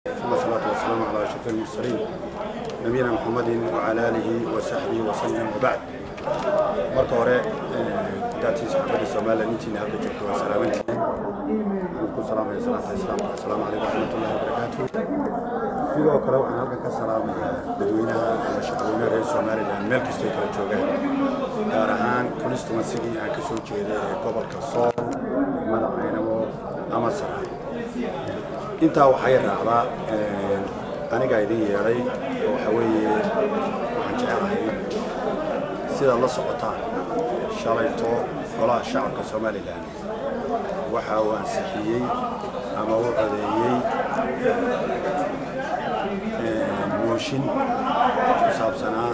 ثم الصلاة والسلام على أشرف المرسلين نبينا محمد وعلى آله وصحبه وسلم وبعد marka hore daatii saxaafadda Soomaaliya intiina halka joogto waa salaamantii ku salaamaya salaanta islaamka assalaamu calaykum waraxmatullaahi wabarakaatuh sidoo kale waxaan halkan ka salaamayaa dadweynaha ama shacabweynaha reer Soomaaliland meel kastoo kala joogaan gaar ahaan constituency-gii aan ka soo jeeday ee gobolka Sool degmada Caynabo ama Saraar intaa waxay raacdaa anigaa idin yeedhay oo waxa weeye waxaan jecelahay sidaad la socotaan shalayto golaha shacabka somalilan waxa uu ansixiyey ama u codeeyey mooshin ku saabsanaa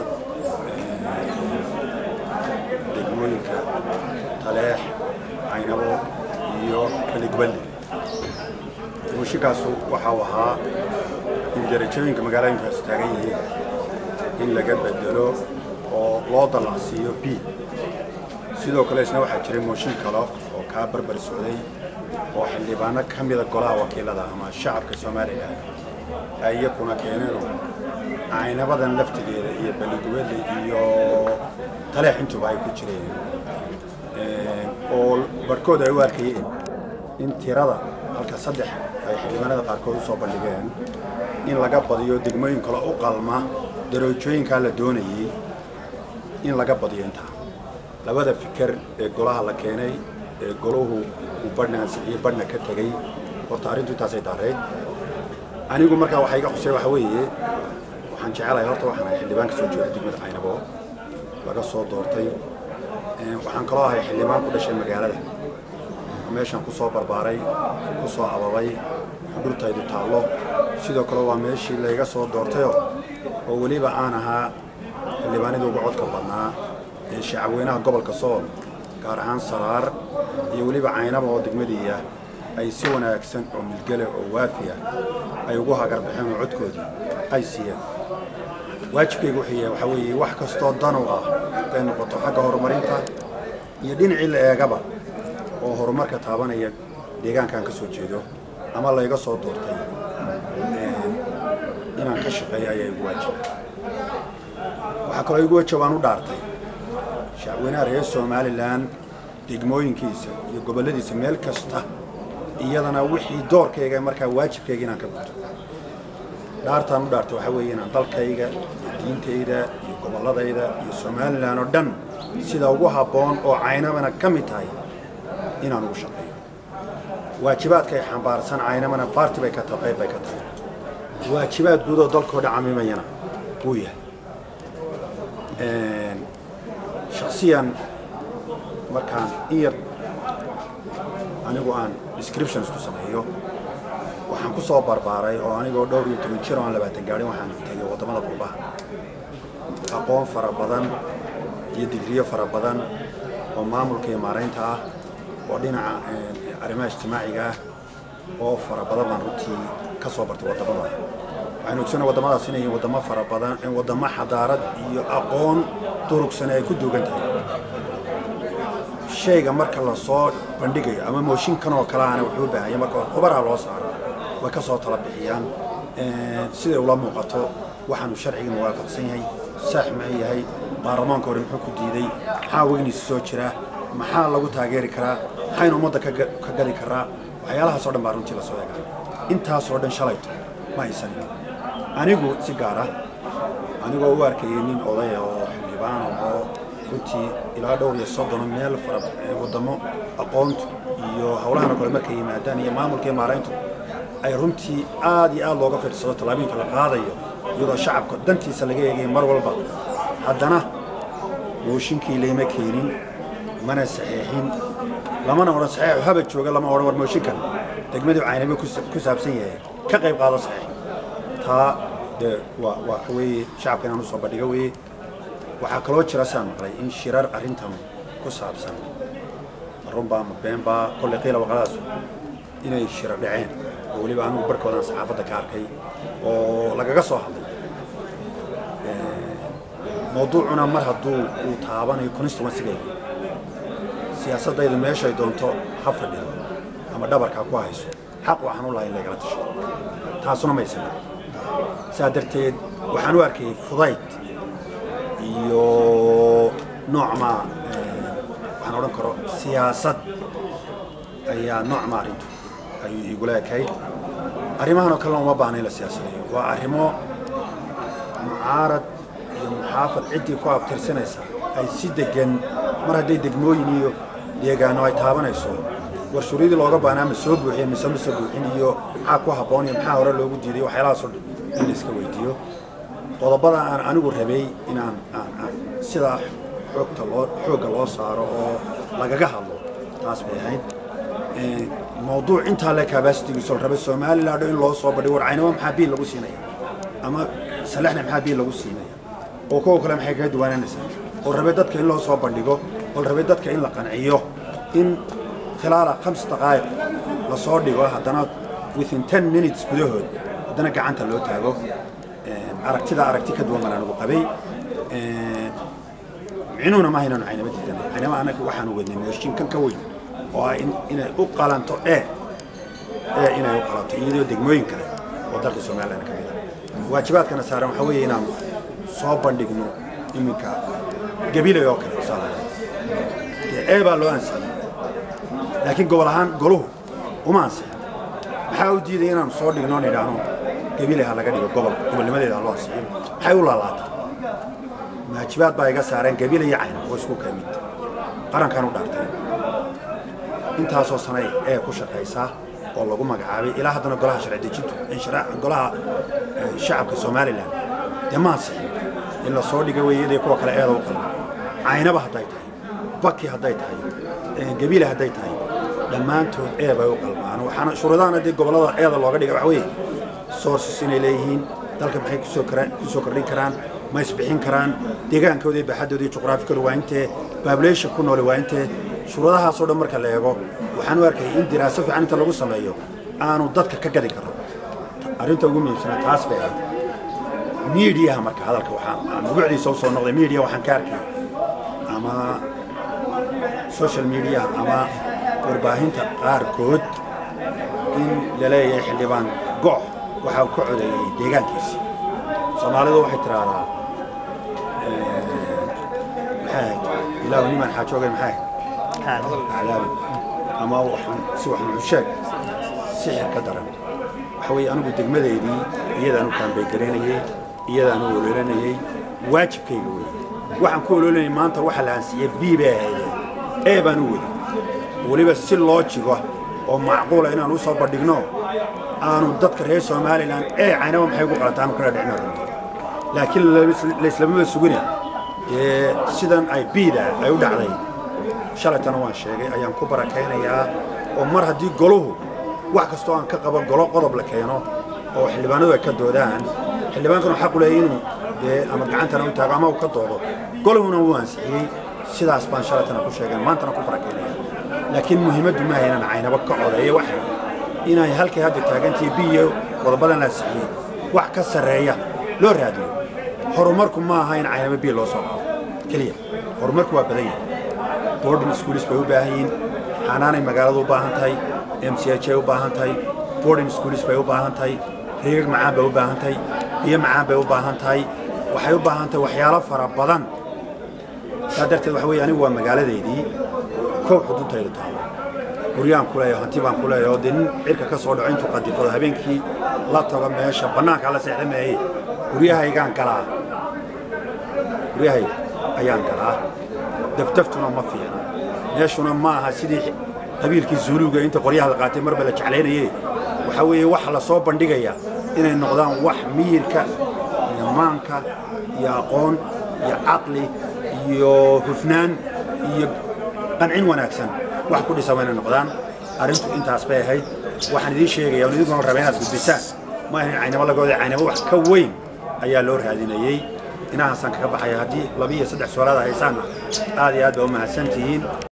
degmooyinka taleex caynabo iyo beligballi mooshinkaasu waxa uu ahaa in darajooyinka magaalooyinkaas taagan yihiin in laga bedelo oo loo dallacsiiyo b sidoo kale isna waxaa jiray mooshin kale oo kaa barbar socday oo xildhibaano ka mida golaha wakiilada ama shacabka somalilan ay iyakuna keeneenoo caynabadan laftigeeda iyo baligubeedle iyo taleex intuba ay ku jireen oo barhkood ay u arkayeen in tirada halka saddex ay xildhibaanada qaarkood usoo bandhigeen in laga badiyo degmooyin kale u qalma daroojooyinkaa la doonayey in laga badiyo intaa labada fikir ee golaha la keenay ee golahu uu badhna ansixiyey badhna ka tegey horta arrintu intaasay daarayd anigu markaa waxaa iga xusay waxa weeye waxaan jecelahay horta waxaan ahay xildhibaan ka soo jeeda degmada caynabo laga soo doortay waxaan kaloo ahay xildhibaan ku dhashay magaalada meeshaan ku soo barbaaray ku soo ababay xudhurtaydu taallo sidoo kale waa meeshii layga soo doortayoo oo weliba aan ahaa xildhibaanadii ugu codka badnaa ee shacabweynaha gobolka sool gaar ahaan saraar iyo weliba caynaba oo degmadiiya ay si wanaagsan oo milgale oo waafiya ay ugu hagarbaxeen oo codkoodii ay siiyeen waajibkayga wuxuu yahay waxaa weeye wax kastoo danow ah haday noqoto xagga horumarinta iyo dhinacii la eegaba oo horumarka taabanaya deegaankaan ka soo jeedo ama layga soo doortay inaan ka shaqeeyo ayaa igu waajiba waxaa kaloo igu wajab aan u dhaartay shacabweynaha reer somalilan degmooyinkiisa iyo gobolladiisa meel kasta iyadana wixii doorkayga markaa waajibkayga inaan ka guto dhaartaan u dhaartay waxaa weeye inaan dalkayga iyo diintayda iyo gobolladayda iyo somalilan oo dhan sida ugu habboon oo caynamana ka mid tahay inaan ugu shaqeeyo waajibaadkay xambaarsan caynamana baarti bay ka tahay qayb bay ka tahay waajibaad guud oo dalkoo dhan camimayana wuu yahay shaksiyan markaan in yar anigu aan descriptions ku sameeyo waxaan ku soo barbaaray oo anigoo dhowr iyo toban jir oo aan labaatan gaadhin waxaan tegay waddamada qurbaha aqoon fara badan iyo digriyo fara badan oo maamulka iyo maaraynta ah oo dhinaca arrimaha ijtimaaciga ah oo fara badan baan runtii ka soo bartay waddamada waxaynu ogsanay waddamadaas inay waddamo fara badan waddamo xadaarad iyo aqoon durugsan ay ku duugan tahay shayga marka la soo bandhigayo ama mooshinkan oo kale ana wuxuu u baahanya marka hore khubaraha loo saaraa way ka soo tala bixiyaan siday ula muuqato waxaanu sharciga muwaafaqsan yahay saax ma yahay baarlamaanka hore muxuu ku diiday maxaa weyniisa soo jira maxaa lagu taageeri karaa maxaynu ummadda ka gali karaa waxyaalahaas oo dhan baa runtii lasoo egaa intaasoo dhan shalayto ma haysanin anigu si gaar ah anigoo u arkayay nin odaya oo xildhibaan oo runtii ilaa dhowr iyo soddon meel fara waddamo aqoontu iyo howlahana kale markay yimaadaan iyo maamulka iyo maarayntu ay runtii aad iyo aad looga fiirsado tallaabooyinka la qaadayo iyadoo shacabka dantiisa laga eegaya mar walba haddana mooshinkii layma keenin mana saxeexin lamana odhan saxeexu haba jooga lama odhan war mooshinkan degmadii caynabo ku saabsan yahay ka qayb qaado saxeex taa dee waa waa weeye shacabka inaan usoo bandhigo weeye waxaa kaloo jira saan maqlay in shirar arrintan ku saabsan marunbaa ma beenbaa kolley qiila waqadaas inay shirar dhaceen oo weliba anigu barhkoodaan saxaafadda ka arkay oo lagaga soo hadlay mawduucuna mar hadduu uu taabanayo constituensigayga siyaasaddaydu meeshay doonto ha fadhido ama dhabarkaa ku hayso xaq waxaan u lahay in lagala tasho taasuna maysan saa darteed waxaan u arkayay fudayd iyo noocma waxaan odhan karo siyaasad ayaa noocma arrintu ayuu igula ekayd arrimahan oo kalena uma baahna in la siyaasadeeyo waa arrimo mucaarad iyo muxaafad ciddii ku abtirsanaysa ay si degan mar hadday degmooyin iyo deegaano ay taabanayso warshuuryadii looga baanaa ma soo buuxiyen mise ma soo buuxin iyo maxaa ku habboon iyo maxaa hore loogu diiday waxyaalahaasoo dhan in la iska weydiiyo qodobada aan anigu rabay inaan aan aan sidaa xoogta loo xoogga loo saaro oo lagaga hadlo taas bay ahayd mawduuc intaa le kabasitigiiso rabay somaliland in loo soo badhiyo warcaynimo maxaa biil lagu siinaya ama salaxna maxaa biil lagu siinaya oo kuwa kale maxay kaga duwanaanaysaa oo rabay dadka in loo soo bandhigo oo rabay dadka in la qanciyo in khilaala khams daqaa'iq la soo dhigo haddana within ten minutes gudahood haddana gacanta loo taago aragtida aragti ka duwan baan anigu qabay micnuhuna maaha inaanu caynama diidan caynama anaga waxaanu wadnay mooshin kan ka weyn oo ah inay u qalanto ee ee inay u qalanto iyadoo degmooyin kale oo dalka somaliland ka mid ah waajibaadkana saaran waxaa weeye inaanu soo bandhigno iminka gabilay oo kale tusaale dee ee baa loo ansixiyey laakiin gobol ahaan goluhu uma ansixin maxaa u diiday inaanu soo dhigno on idhaahno gabilay ha laga dhigo gobol gobolnimadeeda ha loo ansixiyo maxay u laalaatay waajibaad baa iga saareen gabilay iyo caynab oo isku kamid qarankaan u dhaartay intaasoo sanay ee ku shaqaysaa oo lagu magacaabay ilaa haddana golaha sharci dejintu golaha shacabka somalilan dee ma ansixin in la soo dhiga weeyadii kuwa kale eeda u qalma caynaba hadday tahay baki hadday tahay gabiile hadday tahay dhammaantood ee bay u qalmaan waxaana shuruudahana dee gobollada eeda looga dhiga waxa weeye sources inay leeyihiin dalka maxay kusoo karaan kusoo kordhin karaan ma isbixin karaan deegaankooda iyo baaxaddooda iyo juqraafikooda waa intee population ku noole waa intee shuruudahaasoo dhan marka la eego waxaan u arkayay in diraaso fiican inta lagu sameeyo aanu dadka ka gadi karo arrinta ugu muhiimsana taas bay ahayd miidiyaha marka hadalka waxaan nugucdiisa u soo noqday miidiya waxaan ka arkay ama social media ama warbaahinta qaarkood in la leeyahay xildhibaan gox waxa uu ka codeeyey deegaankiisi soomaalidu waxay tiraahdaa maxay ahayd ilaahu niman xaajoogay maxay aclaabi ama waxaan si wax nuxusheeg sixir ka daran waxa weeye anigu degmadeydii iyadaan u kaambay garaynayey iyadaan u ololanayey waajibkayga wey waxaan ku ololanayay maanta waxa la aansiiyey b bay ahaydee ee baan u wadi weliba si loo jigo oo macquula inaan u soo bandhigno aanu dadka reer somalilan ee caynaba maxay ugu qalataan kala dhicno laakiin laislamaba sugina dee sidan ay biida ay u dhacday shalaytana waan sheegay ayaan ku barakaynayaa oo mar haddii goluhu wax kastoo aan ka qabo golo qodob la keeno oo xildhibaanadu ay ka doodaan xildhibaankuna xaq u leeyahy inuu dee ama gacantana u taago ama uu ka doodo goluhuna wuu ansixiyey sidaas baan shalaytana ku sheegay maantana ku barakaynaya laakiin muhiimaddu maaha inaan caynabo ka codeeyo waxa inay halkay hadda taagantii biyo qodobadan la ansixiyey wax ka sarreeya loo raadiyo horumarku ma aha in caynabo biyo loo soo qaado keliya horumarku waa badan yahay boarding schools bay u baahan yihiin xanaanay magaaladu u baahan tahay m c h ay u baahan tahay boarding schools bay u baahan tahay riigag macaan bay u baahan tahay biyo macaan bay u baahan tahay waxay u baahan tahay waxyaalo fara badan saa darteed waxa weeye anigu waa magaaladeydii kow xuduntaydu taalo guryaan ku leeyaho hanti baan ku leeyaho oo dee nin cirka ka soo dhaco intuu qadifado habeenkii la tago meesha bannaanka la seexda meeye guryahaygaan galaa guryahayga ayaan galaa dafdaftuna ma fiicna meeshuna ma aha sidii qabiilkii zuuluga inta qoryaha la qaatay marba la jeclaynaye waxaa weeye waxa la soo bandhigaya inay noqdaan wax miyirka iyo maanka iyo aqoon iyo caqli iyo hufnaan iyo qancin wanaagsan wax ku dhisan inay noqdaan arrintu intaas bay ahayd waxaan idiin sheegaya on idinkuna raba inaad gudbisaan ma ahayn caynamo lagooda caynamo wax ka weyn ayaa loo raadinayey inahaasaan kaga baxaya haddii laba iyo saddex su'aalaad haysaanna aad iyo aad baa u mahadsantihiin